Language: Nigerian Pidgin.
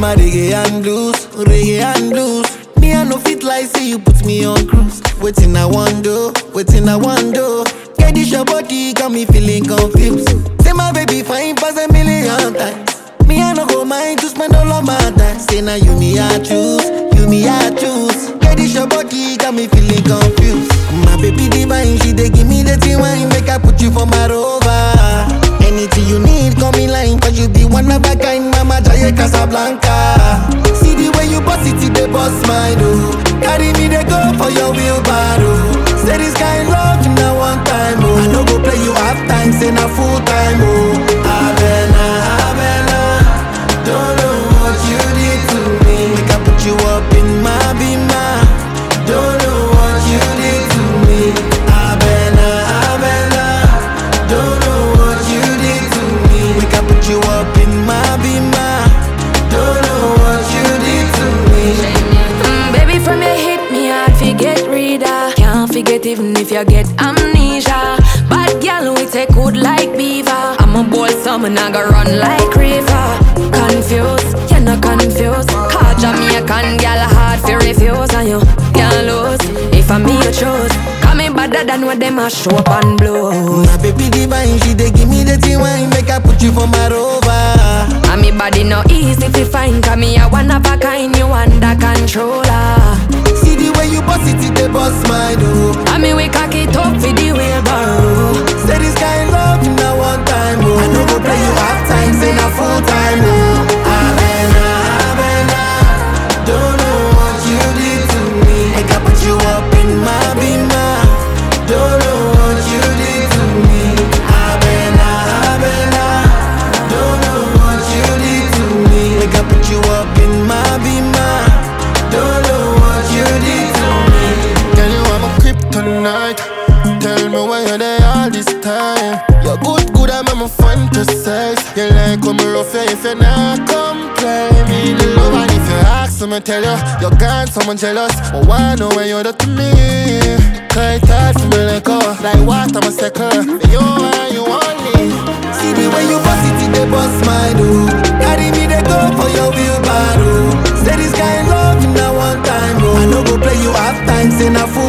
my reggae and blues, reggae and blues. Me I no fit like say you put me on cruise. Waiting I want do, waiting I want do. Get this your body got me feeling confused. Say my baby fine pass a million times. Me I no go mind to spend all of my time. Say now you me I choose, you me I choose. Get this your body got me feeling confused. My baby divine, she dey give me the tea wine, make I put you for my rover. Anything you need, come in line, cause you be one of a kind, Mama Jaya Casablanca. See the way you boss it, it dey bust my door. Carry me, they go for your wheelbarrow. Say this kind love, na one time, oh. I no go play you half time, say na full time, oh. Avena, Avena, don't know what you did to me. Make I put you up in my bima. Don't know what you did to me. Avena, Avena, don't know what you did to me. Make I put you up in my bima. Don't know what you did to me. Mm, baby, from your hit me hard forget reader. Can't forget even if you get amnesia. Bad girl, we take good like beaver. I'm a bold summer, I go run like river. Confused, you're not confused. Call Jamaican girl hard for refuse, and you can't lose. If I'm me, you choose. Call me better than what them a show up and blow. My baby divine, she dey give me the tea wine, make I put you for my rover. And me body no easy to find, cause me a one of a kind, you under controller. See the way you boss it, it dey bust my door. And me we cock it up for the wheelbarrow. Say this kind love na one time, oh. I no go play you half time, say na full time, oh. Avena, Avena, don't know what you did to me. Make I put you up in my bima. Don't know what you did to me. Avena, Avena, don't know what you did to me. Make I put you up in my bima. Don't know what you did to me. Girl, you are my kryptonite. Tell me why you're there all this time. You're good, good, I'm a fantasize. You like when me rough you if you not complain. Me the love and if you ask me, tell you you're gone, someone jealous. But why know when you're to me? Cause it's hard for me like oh, like water, my second. You and you only. See the way you boss it, it dey bust my door. Carry me, they go for your wheelbarrow. Say this kind love na one time, oh. I no go play you half time, say na full